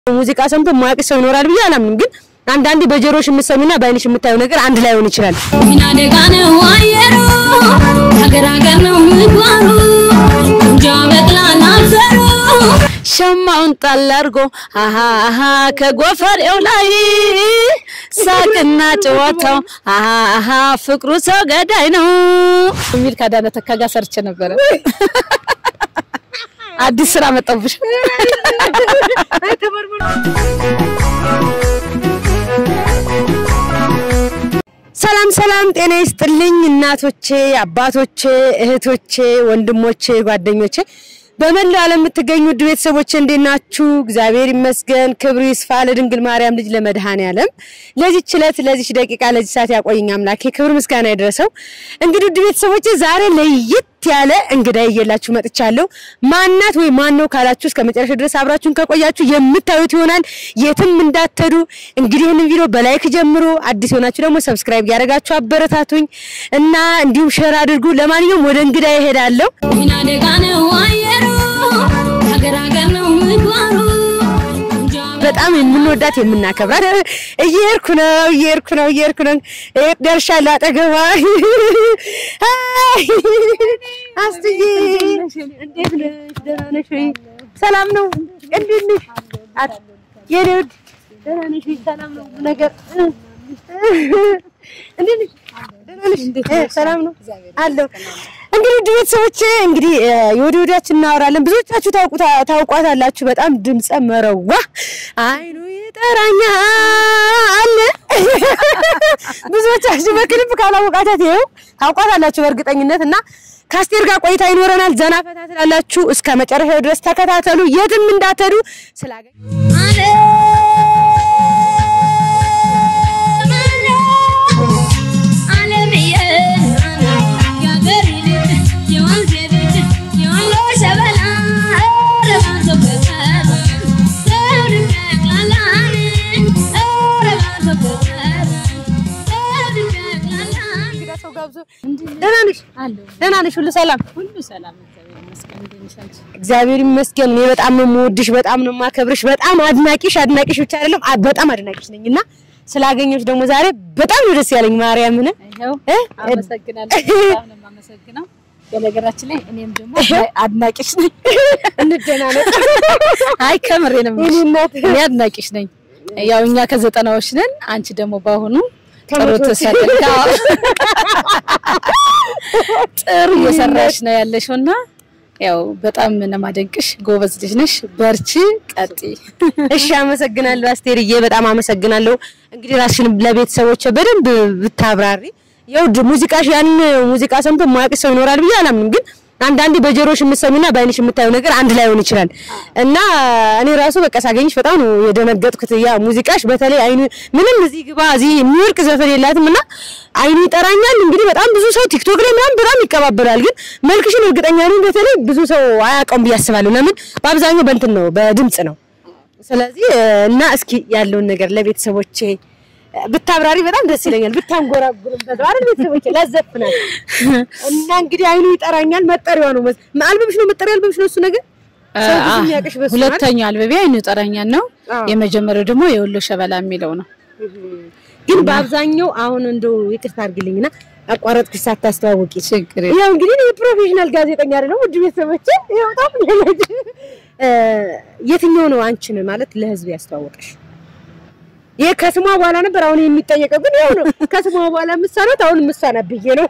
ሙዚቃ ሰምቶ የማያውቅ ሰው ይኖራል ብዬ አላምንም። ግን አንዳንዴ በጆሮሽ የምትሰሚና በአይንሽ የምታየው ነገር አንድ ላይሆን ይችላል። ሚና ደጋ ነው አየሩ ሀገር ሀገር ነው ምግባሩ እንጃ በቅላል አፈሩ ሸማውን ጣል አድርጎ አሃ አሃ ከጎፈሬው ላይ ሳቅና ጨዋታው አሃ አሃ ፍቅሩ ሰው ገዳይ ነው የሚል ከአዳነ ተካ ጋር ሰርቼ ነበረ። አዲስ ስራ መጣብሽ። ሰላም ሰላም፣ ጤና ይስጥልኝ እናቶቼ፣ አባቶቼ፣ እህቶቼ፣ ወንድሞቼ፣ ጓደኞቼ በመላው ዓለም የምትገኙ ውድ ቤተሰቦቼ እንዴት ናችሁ? እግዚአብሔር ይመስገን፣ ክብሩ ይስፋ ለድንግል ማርያም ልጅ ለመድኃኔዓለም ለዚች ዕለት ለዚች ደቂቃ ለዚህ ሰዓት ያቆየኝ አምላኬ ክብር ምስጋና ይድረሰው። እንግዲህ ውድ ቤተሰቦቼ ዛሬ ለየት ያለ እንግዳ እየላችሁ መጥቻለሁ። ማናት ወይ ማን ነው ካላችሁ እስከ መጨረሻ ድረስ አብራችሁን ከቆያችሁ የምታዩት ይሆናል። የትም እንዳትሄዱ። እንግዲህ ይህንን ቪዲዮ በላይክ ጀምሮ አዲስ የሆናችሁ ደግሞ ሰብስክራይብ እያደረጋችሁ አበረታቱኝ እና እንዲሁም ሼር አድርጉ። ለማንኛውም ወደ እንግዳ ይሄዳለሁ። ሚና ደጋ ነው አየሩ ሀገር ሀገር ነው ምግባሩ እንጃ በጣም የምንወዳት የምናከብራት እየሄድኩ ነው እየሄድኩ ነው እየሄድኩ ነው እ ደርሻለሁ አጠገቧ። አይ አስትዬ እንዴት ነሽ? ደህና ነሽ ወይ? ሰላም ነው? እንዴት ነሽ? አት- የኔ ውድ ደህና ነሽ ወይ? ሰላም ነው ሁሉ ነገር እንዴት ነሽ? ደህና ነሽ? እ ሰላም ነው አለው። እንግዲህ ውድ ቤተሰቦቼ እንግዲህ እ የወዲ ወዲያችን እናወራለን። ብዙዎቻችሁ ታውቁታ ታውቋታላችሁ። በጣም ድምፀ መረዋ አይኑ ይጠራኛል። ብዙዎቻችሁ በክሊፕ ካላወቃታት ይኸው ታውቋታላችሁ በእርግጠኝነት እና ከአስቴር ጋር ቆይታ ይኖረናል። ዘና ፈታ ትላላችሁ። እስከ መጨረሻው ድረስ ተከታተሉ። የትም እንዳትሄዱ ስላገኝ ደህና ነሽ? ደህና ነሽ? ሁሉ ሰላም? ሁሉ ሰላም እግዚአብሔር ይመስገን። እንዴት ነሽ አንቺ? እግዚአብሔር ይመስገን። እኔ በጣም ነው የምወድሽ፣ በጣም ነው የማከብርሽ፣ በጣም አድናቂሽ አድናቂሽ ብቻ አይደለም አ- በጣም አድናቂሽ ነኝ እና ስላገኘሁሽ ደግሞ ዛሬ በጣም ነው ደስ ያለኝ። ማርያምን ይኸው እ? አመሰግናለሁ። በጣም ነው የማመሰግነው። በነገራችን ላይ እኔም ደግሞ አድናቂሽ ነኝ። እንደናነቅ አይ ከምሬ ነው የኔ የምልሽ። እናት እኔ አድናቂሽ ነኝ። ያው እኛ ከዘጠናዎች ነን። አንቺ ደግሞ በአሁኑ ጥሩ ከመቶዎች። ተሰደጋ ጥሩ እየሰራሽ ነው ያለሽው እና ያው በጣም ነው የማደንቅሽ። ጎበዝ ልጅ ነሽ። በርቺ፣ ቀጥይ። እሺ፣ አመሰግናለሁ አስቴርዬ፣ በጣም አመሰግናለሁ። እንግዲህ ራስሽን ለቤተሰቦች በደንብ ብታብራሪ። ያው ድ- ሙዚቃሽ ያን ሙዚቃ ሰምቶ የማያውቅ ሰው ይኖራል ብዬ አላምንም። ግን አንዳንዴ በጆሮሽ የምትሰሚና በአይንሽ የምታየው ነገር አንድ ላይሆን ይችላል እና እኔ ራሱ በቃ ሳገኝሽ በጣም ነው የደነገጥኩት። ያ ሙዚቃሽ በተለይ አይኑ ምንም እዚህ ግባ እዚህ የሚወርቅ ዘፈን የላትም እና አይኑ ይጠራኛል። እንግዲህ በጣም ብዙ ሰው ቲክቶክ ላይ ምናምን በጣም ይቀባበላል። ግን መልክሽን እርግጠኛ ነኝ በተለይ ብዙ ሰው አያውቀውም ብዬ አስባለሁ። ለምን በአብዛኛው በእንትን ነው በድምጽ ነው ስለዚህ እና እስኪ ያለውን ነገር ለቤተሰቦቼ ብታብራሪ በጣም ደስ ይለኛል። ብታንጎራጉርበት አይደል ቤተሰቦቼ ላዘፍናል እና እንግዲህ አይኑ ይጠራኛል መጠሪያዋ ነው መስ- አልበምሽ ነው መጠሪያ አልበምሽ ነው እሱ ነገር ሰው ብዙ አ- የሚያውቅሽ በሱ ነው አይደል? ሁለተኛው አልበቢያ አይኑ ጠራኛል ነው። አዎ። የመጀመሪያው ደግሞ የወሎ ሸበላ የሚለው ነው። ግን በአብዛኛው አሁን እንደው ይቅርታ አድርግልኝና አቋረጥኩሽ ሳታስተዋውቂ ችግር ያው እንግዲህ እኔ ፕሮፌሽናል ጋዜጠኛ አይደለም ውድ ቤተሰቦቼ ያው በጣም ለለጅ የትኛው ነው አንቺን ማለት ለህዝብ ያስተዋወቀሽ? ይሄ ከስሟ በኋላ ነበር አሁን የሚጠየቀው ግን ያው ነው ከስሟ በኋላ ምሳናት አሁን ምሳና ብዬ ነው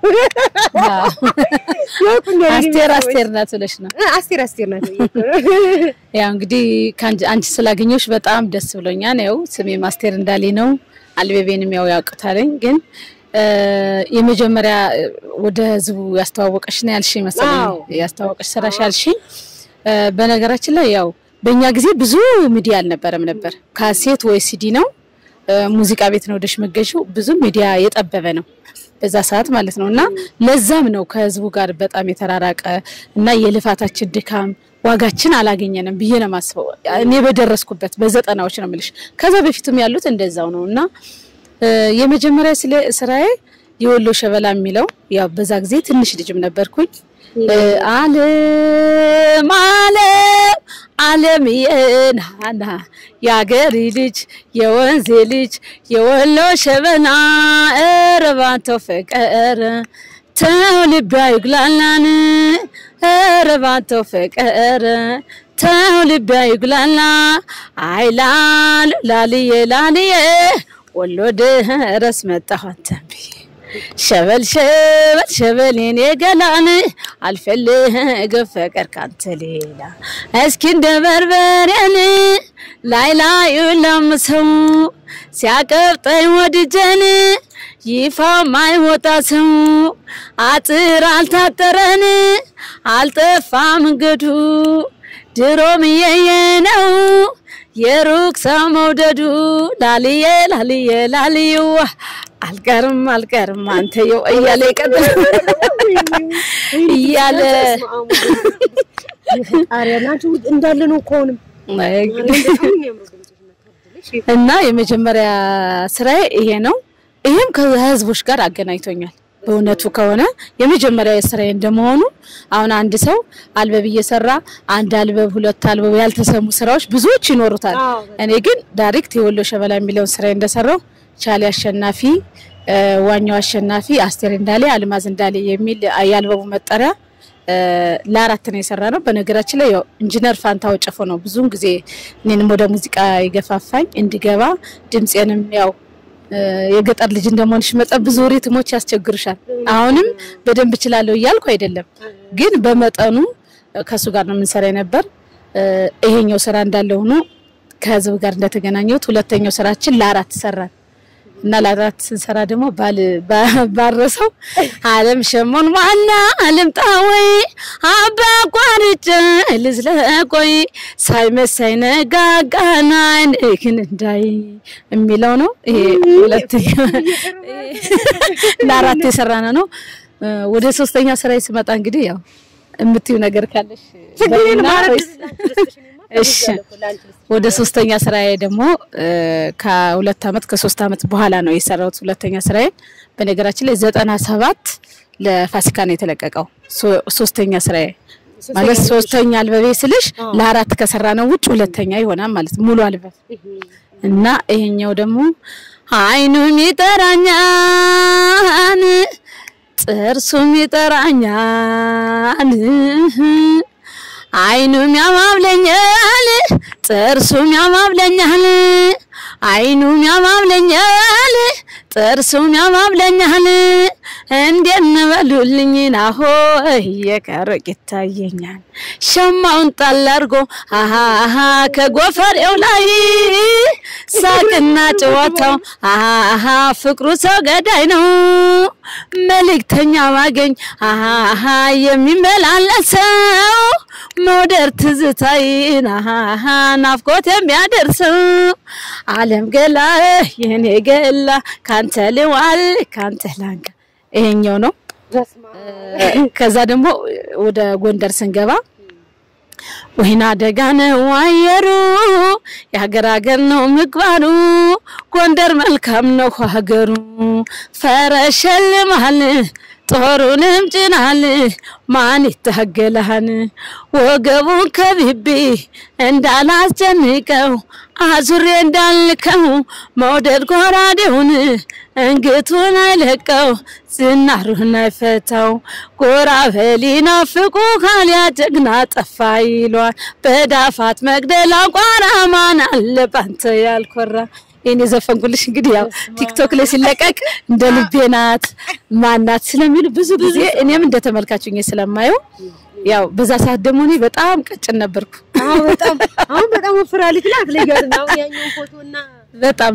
ያውቁኛል እኔ አስቴር ቤተሰቦች። አስቴር ናት ብለሽ ነው። እ፣ አስቴር አስቴር ናት ብዬ እኮ ነው። ያው እንግዲህ ከአንቺ አንቺ ስላገኘሁሽ በጣም ደስ ብሎኛል። ያው ስሜም አስቴር እንዳሌ ነው። አልቤቤንም ያው ያውቁታለኝ። ግን እ፣ የመጀመሪያ እ፣ ወደ ህዝቡ ያስተዋወቀሽ ነው ያልሽኝ መሰለኝ። አዎ። ያስተዋወቀሽ ስራሽ ያልሽኝ እ፣ በነገራችን ላይ ያው በእኛ ጊዜ ብዙ ሚዲያ አልነበረም ነበር። ካሴት ወይ ሲዲ ነው እ፣ ሙዚቃ ቤት ነው ወደሽ መገዢው ብዙ ሚዲያ የጠበበ ነው በዛ ሰዓት ማለት ነው። እና ለዛም ነው ከህዝቡ ጋር በጣም የተራራቀ እና የልፋታችን ድካም ዋጋችን አላገኘንም ብዬ ነው የማስበው። እኔ በደረስኩበት በዘጠናዎች ነው የምልሽ። ከዛ በፊትም ያሉት እንደዛው ነው እና እ፣ የመጀመሪያ ስለ ስራዬ የወሎ ሸበላ የሚለው ያው በዛ ጊዜ ትንሽ ልጅም ነበርኩኝ አለም አለም አለም የናና የአገሪ ልጅ የወንዜ ልጅ የወሎ ሸበና እረባንተው ፍቅር ተው ልቤ አይጉላላን እረባንተው ፍቅር ተው ልቤ አይጉላላ አይላል ላልዬ ላልዬ ወሎ ድረስ መጣሁ አንተን ብዬ ሸበል ሸበል ሸበል የኔ ገላን አልፈልግም ፍቅር ካንተ ሌላ እስኪ እንደ በርበሬን ላይ ላዩ ለምሰው ሲያቀብጠኝ ወድጀን ይፋ ማይወጣ ሰው አጥር አልታጠረን አልጠፋ መንገዱ ድሮም የየ ነው የሩቅ ሰው መውደዱ ላልዬ ላልዬ ላልዬዋ አልቀርም አልቀርም አንተየው እያለ ይቀጥል እያለ ጣሪያ ናችሁ እንዳለ ነው እኮ አሁንም እና የመጀመሪያ ስራዬ ይሄ ነው። ይሄም ከህዝቦች ጋር አገናኝቶኛል። በእውነቱ ከሆነ የመጀመሪያ ስራዬ እንደመሆኑ አሁን አንድ ሰው አልበብ እየሰራ አንድ አልበብ ሁለት አልበብ ያልተሰሙ ስራዎች ብዙዎች ይኖሩታል። እኔ ግን ዳይሬክት የወሎ ሸበላ የሚለውን ስራዬ እንደሰራው ቻሊ አሸናፊ፣ ዋኛው አሸናፊ፣ አስቴር እንዳሌ፣ አልማዝ እንዳሌ የሚል የአልበቡ መጠሪያ ለአራት ነው የሰራ ነው። በነገራችን ላይ ያው ኢንጂነር ፋንታው ጨፎ ነው ብዙውን ጊዜ እኔንም ወደ ሙዚቃ የገፋፋኝ እንዲገባ ድምፄንም ያው የገጠር ልጅ እንደመሆንሽ መጠን ብዙ ሪትሞች ያስቸግሩሻል። አሁንም በደንብ እችላለሁ እያልኩ አይደለም፣ ግን በመጠኑ ከሱ ጋር ነው የምንሰራ ነበር። ይሄኛው ስራ እንዳለ ሆኖ ከህዝብ ጋር እንደተገናኘሁት ሁለተኛው ስራችን ለአራት ሰራን እና ለአራት ስንሰራ ደግሞ ባረሰው አለም ሸሞን ዋና አልምጣ ወይ አባ ቋርጭ ልዝለቆይ ሳይመሳይ ነጋጋና አይንክን እንዳይ የሚለው ነው። ይሄ ሁለተኛ ለአራት የሰራነ ነው። ወደ ሶስተኛ ስራ ስመጣ እንግዲህ ያው የምትዩ ነገር ካለሽ እሺ ወደ ሶስተኛ ስራዬ ደግሞ ከሁለት አመት ከሶስት አመት በኋላ ነው የሰራሁት። ሁለተኛ ስራዬ በነገራችን ላይ ዘጠና ሰባት ለፋሲካ ነው የተለቀቀው። ሶስተኛ ስራዬ ማለት ሶስተኛ አልበቤ ስልሽ ለአራት ከሰራ ነው ውጭ ሁለተኛ ይሆናል ማለት ሙሉ አልበብ እና ይሄኛው ደግሞ አይኑም ይጠራኛል ጥርሱም ይጠራኛል አይኑም ያማብለኛል ጥርሱም ያማብለኛል አይኑም ያማብለኛል ጥርሱም ያማብለኛል እንዴት በሉልኝ ናሆ እየቀረቅ ይታየኛል ሸማውን ጣል አድርጎ አሃ ከጎፈሬው ላይ ሳቅና ጨዋታው አሃ ፍቅሩ ሰው ገዳይ ነው መልእክተኛ ማገኝ አሃ የሚመላለሰው መውደር ትዝታይን አሃ ናፍቆት የሚያደርሰው አለም ገላ የኔ ገላ ካንተ ልዋል ካንተ ላንጋ ይሄኛው ነው። ከዛ ደግሞ ወደ ጎንደር ስንገባ ወይና ደጋ ነው አየሩ የሀገር ሀገር ነው ምግባሩ ጎንደር መልካም ነው ሀገሩ ፈረሸልማል ጦሩንም ጭናል ማን ይታገላል ወገቡን ከብቤ እንዳላስጨንቀው አዙሬ እንዳልከው መውደድ ጎራዴውን እንግቱን አይለቀው ዝናሩን አይፈታው ጎራ በሊና ፍቁ ካልያ ጀግና ጠፋ ይሏል በዳፋት መግደላ ቋራ ማን አለ ባንተ ያልኮራ ይህን የዘፈንኩልሽ እንግዲህ ያው ቲክቶክ ላይ ሲለቀቅ እንደ ልቤ ናት ማናት ስለሚሉ ብዙ ጊዜ እኔም እንደ ተመልካቹኝ ስለማየው ያው በዛ ሰዓት ደግሞ እኔ በጣም ቀጭን ነበርኩ። አዎ በጣም አሁን በጣም ወፍራለች ናት ለያት ነው ያኛው ፎቶና በጣም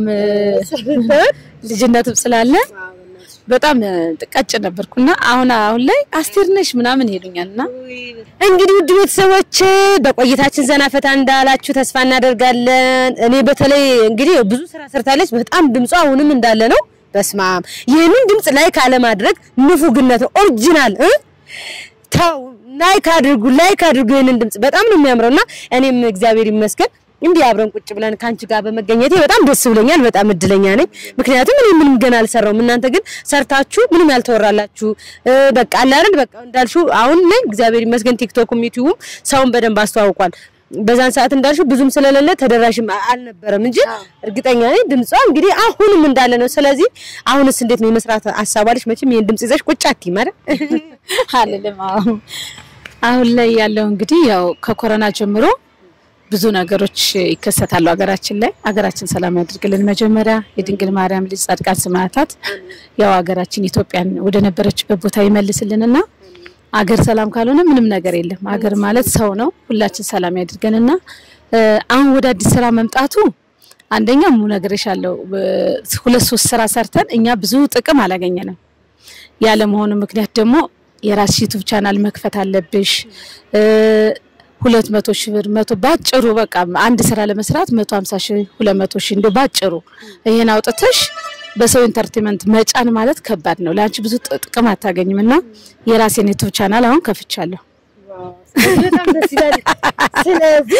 ልጅነትም ስላለ በጣም ቀጭን ነበርኩና አሁን አሁን ላይ አስቴር ነሽ ምናምን ይሉኛልና እንግዲህ ውድ ቤተሰቦች በቆይታችን ዘና ፈታ እንዳላችሁ ተስፋ እናደርጋለን። እኔ በተለይ እንግዲህ ብዙ ስራ ሰርታለች። በጣም ድምጿ አሁንም እንዳለ ነው። በስማም ይህንን ድምጽ ላይክ አለማድረግ ንፉግነት ነው። ኦሪጂናል እ ተው ላይክ አድርጉ፣ ላይክ አድርጉ። ይህንን ድምጽ በጣም ነው የሚያምረውና እኔም እግዚአብሔር ይመስገን እንዲህ አብረን ቁጭ ብለን ከአንቺ ጋር በመገኘቴ በጣም ደስ ብሎኛል። በጣም እድለኛ ነኝ። ምክንያቱም እኔ ምንም ገና አልሰራውም። እናንተ ግን ሰርታችሁ ምንም ያልተወራላችሁ እ፣ በቃ አለ አይደል በቃ እንዳልሽው አሁን ላይ እግዚአብሔር ይመስገን ቲክቶክም ዩቲዩብም ሰውን በደንብ አስተዋውቋል። በዛን ሰዓት እንዳልሽው ብዙም ስለሌለ ተደራሽም አ- አልነበረም እንጂ እርግጠኛ ነኝ ድምጿ እንግዲህ አሁንም እንዳለ ነው። ስለዚህ አሁንስ እንዴት ነው የመስራት ሀሳብ አለሽ? መቼም ይሄን ድምጽ ይዘሽ ቁጭ አትይም አይደል? አልልም። አዎ አሁን ላይ ያለው እንግዲህ ያው ከኮሮና ጀምሮ ብዙ ነገሮች ይከሰታሉ ሀገራችን ላይ። ሀገራችን ሰላም ያድርግልን። መጀመሪያ የድንግል ማርያም ልጅ ጻድቃን ሰማዕታት ያው ሀገራችን ኢትዮጵያን ወደ ነበረችበት ቦታ ይመልስልንና አገር ሰላም ካልሆነ ምንም ነገር የለም። ሀገር ማለት ሰው ነው። ሁላችን ሰላም ያድርገንና እ፣ አሁን ወደ አዲስ ስራ መምጣቱ አንደኛ ሙ ነግሬሻለሁ፣ እ፣ ሁለት ሶስት ስራ ሰርተን እኛ ብዙ ጥቅም አላገኘንም። ያለመሆኑ ምክንያት ደግሞ የራስሽ ዩቱብ ቻናል መክፈት አለብሽ። እ፣ ሁለት መቶ ሺህ ብር መቶ ባጭሩ በቃ አንድ ስራ ለመስራት መቶ ሀምሳ ሺህ ሁለት መቶ ሺህ እንደ ባጭሩ ይሄን አውጥተሽ በሰው ኢንተርቴንመንት መጫን ማለት ከባድ ነው። ለአንቺ ብዙ ጥ- ጥቅም አታገኝም እና የራሴን ዩቱብ ቻናል አሁን ከፍቻለሁ። በጣም ደስ ይላል። ስለዚህ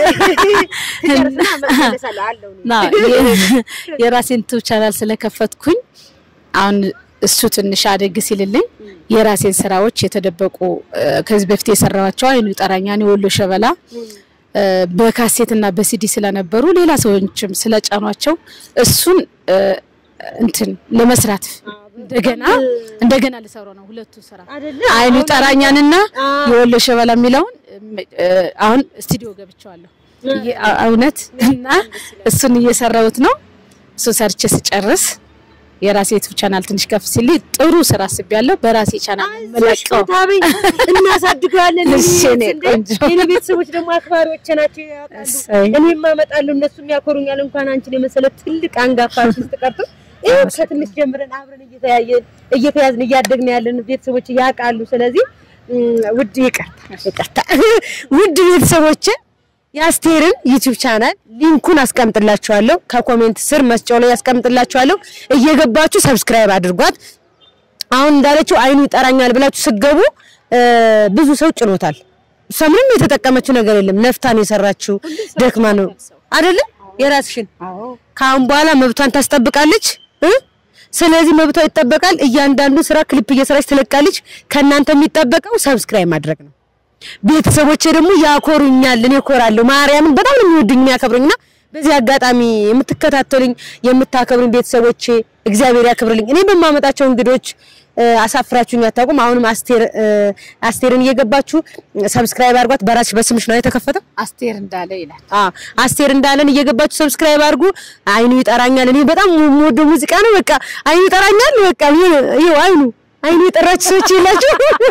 ትጨርስና እመለሳለሁ አለው ነው። ና የ- የራሴን ዩቱብ ቻናል ስለከፈትኩኝ አሁን እሱ ትንሽ አደግ ሲልልኝ የራሴን ስራዎች የተደበቁ እ፣ ከዚህ በፊት የሰራኋቸው አይኑ ጠራኛን የወሎ ሸበላ እ፣ በካሴትና በሲዲ ስለነበሩ ሌላ ሰዎችም ስለጫኗቸው እሱን እ፣ እንትን ለመስራት እንደገና እንደገና ልሰራው ነው ሁለቱ ስራ አይደለ? አይኑ ጠራኛንና አዎ። የወሎ ሸበላ የሚለውን እ፣ አሁን ስቱዲዮ ገብቼዋለሁ። ይ- አ- እውነት እና እሱን እየሰራሁት ነው። እሱ ሰርቼ ስጨርስ የራሴ ዩቲዩብ ቻናል ትንሽ ከፍ ሲል ጥሩ ስራ አስቤያለሁ። በራሴ ቻናል ነው የምለቀው። ታበይ እናሳድገዋለን። እሺ፣ እኔ እንዴ! ቆንጆ። የኔ ቤተሰቦች ደግሞ አክባሪዎች ናቸው ያውቃሉ። እሰይ። እኔም አመጣለሁ እነሱም ያኮሩኛል። እንኳን አንቺን የመሰለ ትልቅ አንጋፋ አርቲስት ቀርቶ ይሄ ከትንሽ ጀምረን አብረን እየተያየን እየተያዝን እያደግን ያለን ቤተሰቦች ያውቃሉ። ስለዚህ እም፣ ውድ ይቅርታ ይቅርታ ውድ ቤተሰቦች የአስቴርን ዩቲዩብ ቻናል ሊንኩን አስቀምጥላችኋለሁ ከኮሜንት ስር መስጫው ላይ ያስቀምጥላችኋለሁ። እየገባችሁ ሰብስክራይብ አድርጓት። አሁን እንዳለችው አይኑ ይጠራኛል ብላችሁ ስገቡ ብዙ ሰው ጭኖታል። እሷ ምንም የተጠቀመችው ነገር የለም። ነፍታን የሰራችው ደክማ ነው አይደለ? የራስሽን ከአሁን በኋላ መብቷን ታስጠብቃለች እ ስለዚህ መብቷ ይጠበቃል። እያንዳንዱ ስራ ክሊፕ እየሰራች ትለቃለች። ከእናንተ የሚጠበቀው ሰብስክራይብ ማድረግ ነው። ቤተሰቦቼ ደግሞ ያኮሩኛል፣ እኔ እኮራለሁ። ማርያምን በጣም ነው የሚወዱኝ የሚያከብሩኝና በዚህ አጋጣሚ የምትከታተሉኝ የምታከብሩኝ ቤተሰቦቼ እግዚአብሔር ያክብርልኝ። እኔ በማመጣቸው እንግዶች እ፣ አሳፍራችሁኝ አታውቁም። አሁንም አስቴር እ፣ አስቴርን እየገባችሁ ሰብስክራይብ አድርጓት። በራስሽ በስምሽ ነው የተከፈተው። አስቴር እንዳለ ይላል። አ አስቴር እንዳለን እየገባችሁ ሰብስክራይብ አድርጉ። አይኑ ይጠራኛል። እኔ በጣም የምወደው ሙዚቃ ነው። በቃ አይኑ ይጠራኛል። በቃ ይኸው አይኑ አይኑ የጠራችሁ ሰዎች የላችሁ።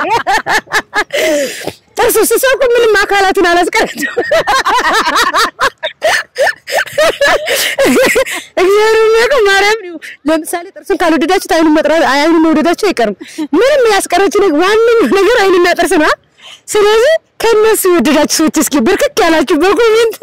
ጥርስ ስሰኩ ምንም አካላትን አላስቀረችም። እግዚአብሔር የሚያውቀው ማርያም ነው። ለምሳሌ ጥርሱን ካልወደዳችሁት አይኑን መጥራት አይኑን መውደዳችሁ አይቀርም። ምንም ያስቀረችው ነገር ዋነኛው ነገር አይኑና ጥርስ ነው። ስለዚህ ከነሱ የወደዳችሁ ሰዎች እስኪ ብርክክ ያላችሁ በኮሜንት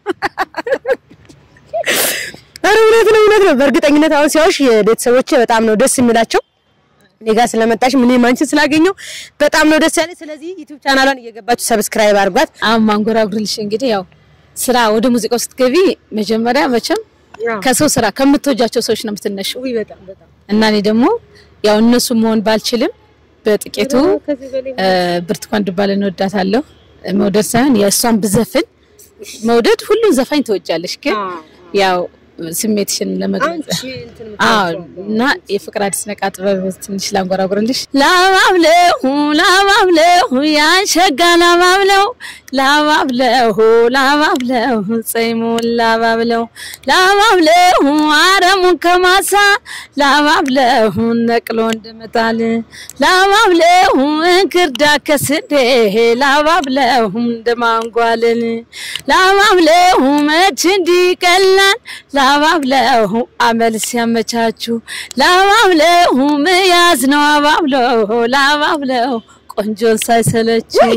ኧረ እውነት ነው እውነት ነው። በእርግጠኝነት አሁን ሲያዩሽ የቤተሰቦቼ በጣም ነው ደስ የሚላቸው። እኔ ጋር ስለመጣሽ እኔም አንቺን ስላገኘው በጣም ነው ደስ ያለኝ። ስለዚህ ዩቲዩብ ቻናሏን እየገባችሁ ሰብስክራይብ አድርጓት። አሁን ማንጎራጉርልሽ እንግዲህ ያው ስራ ወደ ሙዚቃው ስትገቢ መጀመሪያ መቼም ከሰው ስራ ከምትወጃቸው ሰዎች ነው የምትነሺው በጣም በጣም እና እኔ ደግሞ ያው እነሱ መሆን ባልችልም በጥቂቱ እ፣ ብርቱካን ዱባለን እወዳታለሁ። መውደድ ሳይሆን የእሷን ብዘፍን መውደድ ሁሉን ዘፋኝ ትወጃለሽ፣ ግን ያው ስሜትሽን ለመግለጽ አዎ እና የፍቅር አዲስ ነቃ ጥበብ ትንሽ ላንጎራጉርልሽ። ላባብለሁ ላባብለሁ ያሸጋ ላባብለው ላባብለሁ ላባብለሁ ጸይሙን ላባብለው ላባብለሁ አረሙን ከማሳ ላባብለሁ ነቅሎ እንደመጣል ላባብለሁ እንክርዳ ከስንዴ ላባብለሁ እንደማንጓልን ላባብለሁ መች እንዲቀላል ላባብለሁ አመል ሲያመቻቹ ላባብለሁ መያዝ ነው አባብለሁ ላባብለሁ ቆንጆን ሳይሰለችው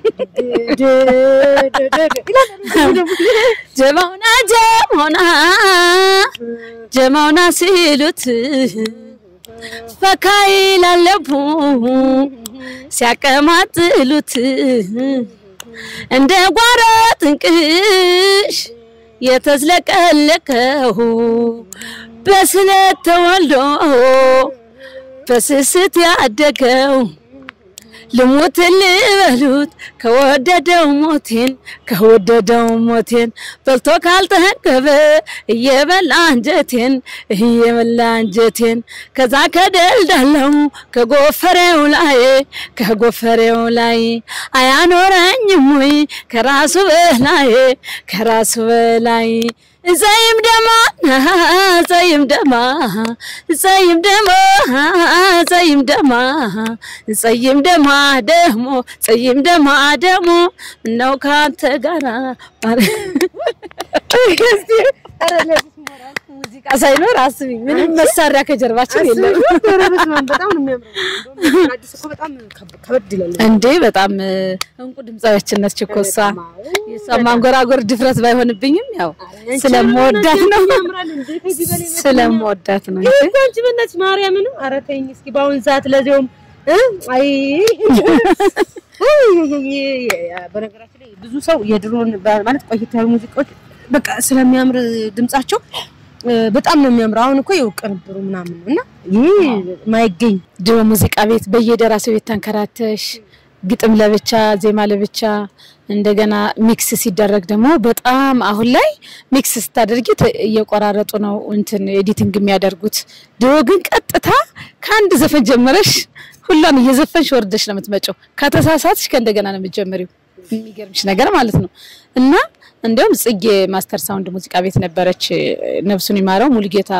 ጀማውና ጀማውና ጀማውና ሲሉት ፈካ ይላለቡ ሲያቀማጥሉት እንደ ጓሮ ጥንቅሽ የተዝለቀለቀው በስለት ተወልዶ በስስት ያደገው ልሙት ልበሉት ከወደደው ሞቴን ከወደደው ሞቴን በልቶ ካልጠገበ እየበላ አንጀቴን እየበላ አንጀቴን ከዛ ከደልዳለው ከጎፈሬው ላይ ከጎፈሬው ላይ አያኖረኝም ወይ ከራሱ በላይ ከራሱ በላይ ዘይም ደማ ዘይም ደማ ዘይም ደማ ዘይም ደማ ዘይም ደማ ደሞ ዘይም ደማ ደሞ ምነው ካንተ ጋራ ሙዚቃ ሳይኖር አስቢ፣ ምንም መሳሪያ ከጀርባችን የለም በጣም ነው የሚያምረው። አዲስ እኮ በጣም ከበድ ይላል። እንዴ! በጣም እንቁ ድምፃዊያችን ነች እኮ እሷ። የእሷ ማንጎራጎር ድፍረት ባይሆንብኝም ያው ስለምወዳት ነው ስለምወዳት ነው እንጂ እኮ አንቺ በእናትሽ ማርያምን ኧረ ተይኝ እስኪ በአሁን ሰዓት ለዚያውም እ አይ በነገራችን ላይ ብዙ ሰው የድሮን ማለት ቆይት ያሉ ሙዚቃዎች በቃ ስለሚያምር ድምጻቸው በጣም ነው የሚያምረው። አሁን እኮ ይኸው ቅንብሩ ምናምን ነው እና ይህ ማይገኝ ድሮ ሙዚቃ ቤት በየደራሲው ቤት ተንከራተሽ ግጥም ለብቻ ዜማ ለብቻ እንደገና ሚክስ ሲደረግ ደግሞ በጣም አሁን ላይ ሚክስ ስታደርጊ ተ- እየቆራረጡ ነው እንትን ኤዲቲንግ የሚያደርጉት። ድሮ ግን ቀጥታ ከአንድ ዘፈን ጀምረሽ ሁሏን እየዘፈንሽ ወርደሽ ነው የምትመጪው። ከተሳሳትሽ ከእንደገና ነው የምትጀምሪው። የሚገርምሽ ነገር ማለት ነው እና እንዲያውም ጽጌ ማስተር ሳውንድ ሙዚቃ ቤት ነበረች፣ ነፍሱን ይማረው ሙሉጌታ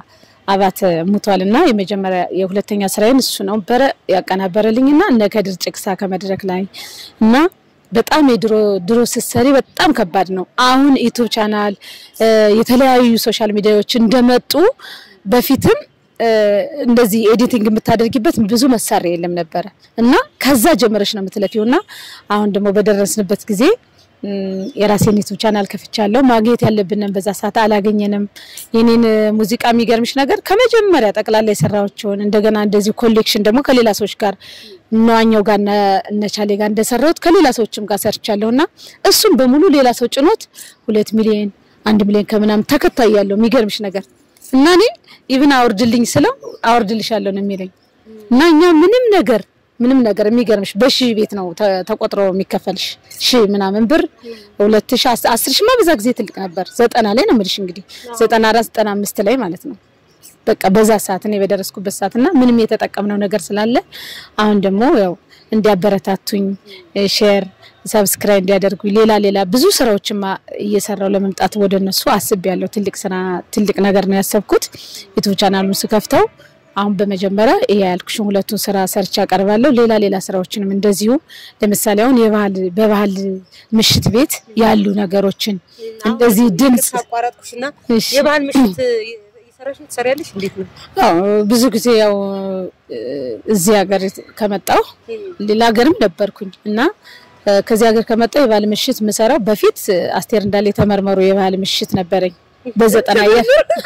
አባተ ሙቷል እና የመጀመሪያ የሁለተኛ ስራዬን እሱ ነው በረ ያቀናበረልኝ እና እነ ከድር ጭቅሳ ከመድረክ ላይ እና በጣም የድሮ ድሮ ስትሰሪ በጣም ከባድ ነው። አሁን ዩቱብ ቻናል የተለያዩ ሶሻል ሚዲያዎች እንደመጡ በፊትም እ፣ እንደዚህ ኤዲቲንግ የምታደርጊበት ብዙ መሳሪያ የለም ነበረ እና ከዛ ጀምረሽ ነው የምትለፊው እና አሁን ደግሞ በደረስንበት ጊዜ እም፣ የራሴን ዩቱብ ቻናል ከፍቻለሁ። ማግኘት ያለብንን በዛ ሰዓት አላገኘንም። የኔን እ፣ ሙዚቃ የሚገርምሽ ነገር ከመጀመሪያ ጠቅላላ የሰራዎችን እንደገና እንደዚህ ኮሌክሽን ደግሞ ከሌላ ሰዎች ጋር ነዋኛው ጋር እነ- እነ ቻሌ ጋር እንደሰራሁት ከሌላ ሰዎችም ጋር ሰርቻለሁ እና እሱም በሙሉ ሌላ ሰው ጭኖት ሁለት ሚሊዮን አንድ ሚሊዮን ከምናምን ተከታይ ያለው የሚገርምሽ ነገር እና እኔ ኢቭን አውርድልኝ ስለው አውርድልሻለሁ ነው የሚለኝ እና እኛ ምንም ነገር ምንም ነገር የሚገርምሽ በሺህ ቤት ነው ተ- ተቆጥሮ የሚከፈልሽ ሺህ ምናምን ብር ሁለት ሺህ አስ- አስር ሺህማ በዛ ጊዜ ትልቅ ነበር። ዘጠና ላይ ነው የምልሽ እንግዲህ ዘጠና አራት ዘጠና አምስት ላይ ማለት ነው። በቃ በዛ ሰዓት እኔ በደረስኩበት ሰዓት እና ምንም የተጠቀምነው ነገር ስላለ አሁን ደግሞ ያው እንዲያበረታቱኝ ሼር ሰብስክራይብ እንዲያደርጉኝ ሌላ ሌላ ብዙ ስራዎችማ እየሰራው ለመምጣት ወደ እነሱ አስቤያለሁ። ትልቅ ስራ ትልቅ ነገር ነው ያሰብኩት ዩቱብ ቻናሉን ስከፍተው አሁን በመጀመሪያ ይሄ ያልኩሽን ሁለቱን ስራ ሰርቻ አቀርባለሁ። ሌላ ሌላ ስራዎችንም እንደዚሁ ለምሳሌ አሁን የባህል በባህል ምሽት ቤት ያሉ ነገሮችን እንደዚህ ድምጽ አቋረጥኩሽና እሺ። የባህል ምሽት እየሰራሽ ነው ትሰሪያለሽ? እንዴት ነው? አዎ ብዙ ጊዜ ያው እ፣ እዚህ ሀገር ከመጣሁ ሌላ ሀገርም ነበርኩኝ እና እ፣ ከዚህ ሀገር ከመጣሁ የባህል ምሽት የምሰራው በፊት እ፣ አስቴር እንዳለ የተመርመሩ የባህል ምሽት ነበረኝ በዘጠና የ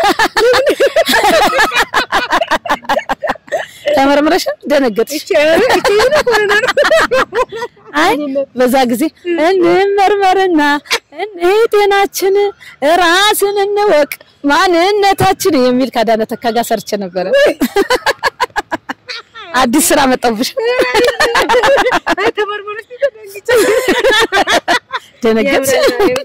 ተመርምረሽ ደነገጥሽ? አይ በዛ ጊዜ እንመርመርና እኔ ጤናችን ራስን እንወቅ ማንነታችን የሚል ከአዳነ ተካ ጋር ሰርቼ ነበረ። አዲስ ስራ መጣብሽ። ደነገጥሽ?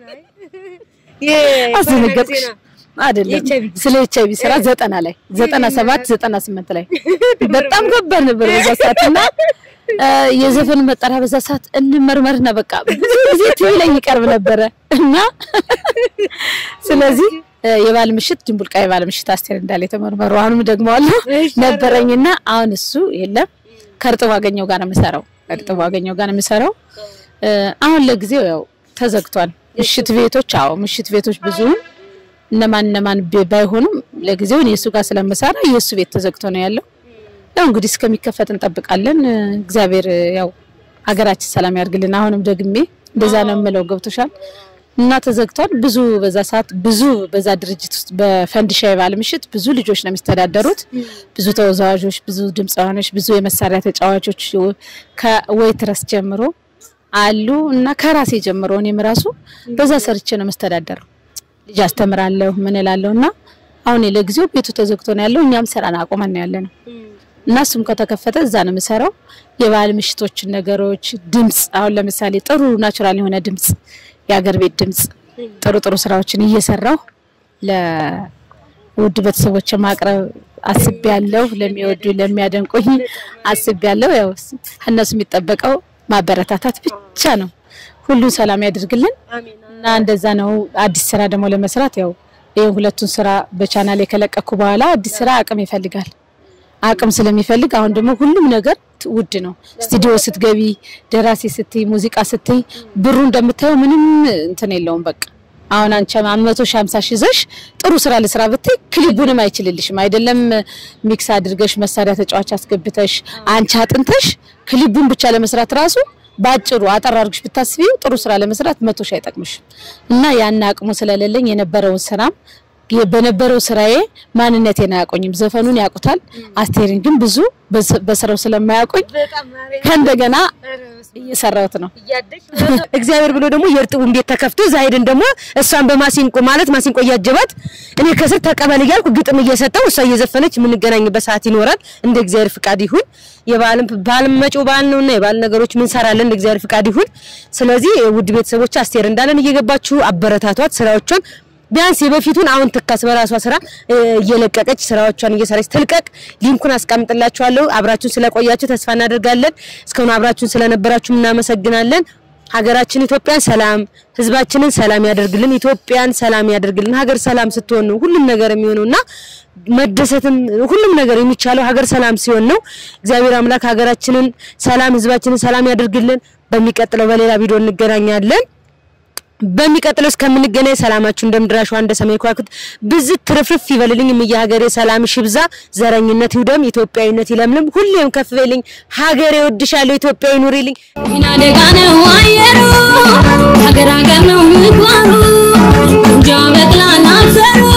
አስደነገጥሽ? አይደለም ስለ ኤች አይቪ ስራ ዘጠና ላይ ዘጠና ሰባት ዘጠና ስምንት ላይ በጣም ከባድ ነበር በዛ ሰዓት እና እ፣ የዘፈን መጠሪያ በዛ ሰዓት እንመርመርና በቃ ብዙ ጊዜ ቲቪ ላይ ይቀርብ ነበረ እና ስለዚህ እ፣ የባህል ምሽት ድንቡልቃ የባህል ምሽት አስቴር እንዳለ የተመርመሩ አሁንም ደግሞ አለ ነበረኝና አሁን እሱ የለም ከእርጥቡ አገኘው ጋር ነው የምሰራው ከእርጥቡ አገኘው ጋር ነው የምሰራው እ፣ አሁን ለጊዜው ያው ተዘግቷል ምሽት ቤቶች አዎ ምሽት ቤቶች ብዙም እነማን እነማን ቢ- ባይሆኑም ለጊዜው እኔ እሱ ጋር ስለምሰራ የእሱ ቤት ተዘግቶ ነው ያለው። ያው እንግዲህ እስከሚከፈት እንጠብቃለን። እ፣ እግዚአብሔር እ፣ ያው ሀገራችን ሰላም ያርግልን። አሁንም ደግሜ እንደዛ ነው የምለው። ገብቶሻል እና ተዘግቷል። ብዙ በዛ ሰዓት ብዙ በዛ ድርጅት ውስጥ በፈንዲሻ የባህል ምሽት ብዙ ልጆች ነው የሚስተዳደሩት። ብዙ ተወዛዋዦች፣ ብዙ ድምፃውያኖች፣ ብዙ የመሳሪያ ተጫዋቾች ከወይትረስ ጀምሮ አሉ እና ከራሴ ጀምሮ እኔም ራሱ በዛ ሰርቼ ነው የምስተዳደረው። ልጅ አስተምራለሁ ምን እላለሁ እና አሁን ለጊዜው ቤቱ ተዘግቶ ነው ያለው። እኛም ስራን አቆመን ነው ያለ ነው እና እሱም ከተከፈተ እዛ ነው የምሰራው። የባህል ምሽቶችን ነገሮች፣ ድምጽ አሁን ለምሳሌ ጥሩ ናቹራል የሆነ ድምጽ፣ የአገር ቤት ድምጽ ጥሩ ጥሩ ስራዎችን እየሰራሁ ለውድ ቤተሰቦች ማቅረብ አስቤያለሁ። ለሚወዱ ለሚያደንቁኝ አስቤያለሁ። ያው እነሱ የሚጠበቀው ማበረታታት ብቻ ነው። ሁሉን ሰላም ያድርግልን እና እንደዛ ነው። አዲስ ስራ ደግሞ ለመስራት ያው ይሄን ሁለቱን ስራ በቻናል የከለቀኩ በኋላ አዲስ ስራ አቅም ይፈልጋል። አቅም ስለሚፈልግ አሁን ደግሞ ሁሉም ነገር ት- ውድ ነው። ስቱዲዮ ስትገቢ፣ ደራሲ ስትይ፣ ሙዚቃ ስትይ ብሩ እንደምታየው ምንም እንትን የለውም። በቃ አሁን አንቺ መቶ ሺህ ሃምሳ ሺህ ይዘሽ ጥሩ ስራ ልስራ ብትይ ክሊቡንም አይችልልሽም። አይደለም ሚክስ አድርገሽ መሳሪያ ተጫዋች አስገብተሽ አንቺ አጥንተሽ ክሊቡን ብቻ ለመስራት ራሱ በአጭሩ አጠር አድርግሽ ብታስቢው ጥሩ ስራ ለመስራት መቶ ሺህ አይጠቅምሽም። እና ያን አቅሙ ስለሌለኝ የነበረውን ስራም የ- በነበረው ስራዬ ማንነቴን አያውቁኝም። ዘፈኑን ያውቁታል፣ አስቴርን ግን ብዙ በስ- በስራው ስለማያውቁኝ ከእንደገና እየሰራሁት ነው። እግዚአብሔር ብሎ ደግሞ የእርጥቡን ቤት ተከፍቶ እዛ ሄደን ደግሞ እሷን በማሲንቆ ማለት ማሲንቆ እያጀባት እኔ ከስር ተቀበል እያልኩ ግጥም እየሰጠው እሷ እየዘፈነች የምንገናኝበት ሰዓት ይኖራል። እንደ እግዚአብሔር ፍቃድ ይሁን። የበዓልም በዓልም መጪው በዓል ነውና የበዓል ነገሮች ምን ሰራለን እንደ እግዚአብሔር ፍቃድ ይሁን። ስለዚህ ውድ ቤተሰቦች አስቴር እንዳለን እየገባችሁ አበረታቷት ስራዎቿን ቢያንስ የበፊቱን አሁን ትካስ በራሷ ስራ እ፣ እየለቀቀች ስራዎቿን እየሰራች ትልቀቅ። ሊንኩን አስቀምጥላችኋለሁ። አብራችሁን ስለቆያችሁ ተስፋ እናደርጋለን። እስካሁን አብራችሁን ስለነበራችሁ እናመሰግናለን። ሀገራችን ኢትዮጵያን ሰላም፣ ህዝባችንን ሰላም ያደርግልን። ኢትዮጵያን ሰላም ያደርግልን። ሀገር ሰላም ስትሆን ነው ሁሉም ነገር የሚሆነውና መደሰትም ሁሉም ነገር የሚቻለው ሀገር ሰላም ሲሆን ነው። እግዚአብሔር አምላክ ሀገራችንን ሰላም፣ ህዝባችንን ሰላም ያደርግልን። በሚቀጥለው በሌላ ቪዲዮ እንገናኛለን። በሚቀጥለው እስከምንገናኝ ሰላማችሁ እንደ ምድር አሸዋ እንደ ሰማይ ከዋክብት ብዝት ትርፍርፍ ይበልልኝ። እምዬ ሀገሬ ሰላምሽ ይብዛ፣ ዘረኝነት ይውደም፣ ኢትዮጵያዊነት ይለምልም። ሁሌም ከፍ በይልኝ ሀገሬ፣ እወድሻለሁ። ኢትዮጵያዊ ኑሪልኝ። ጤና ደጋ ነው አየሩ ሀገር ሀገር ነው ምግባሩ እንጃ በቅላና አፈሩ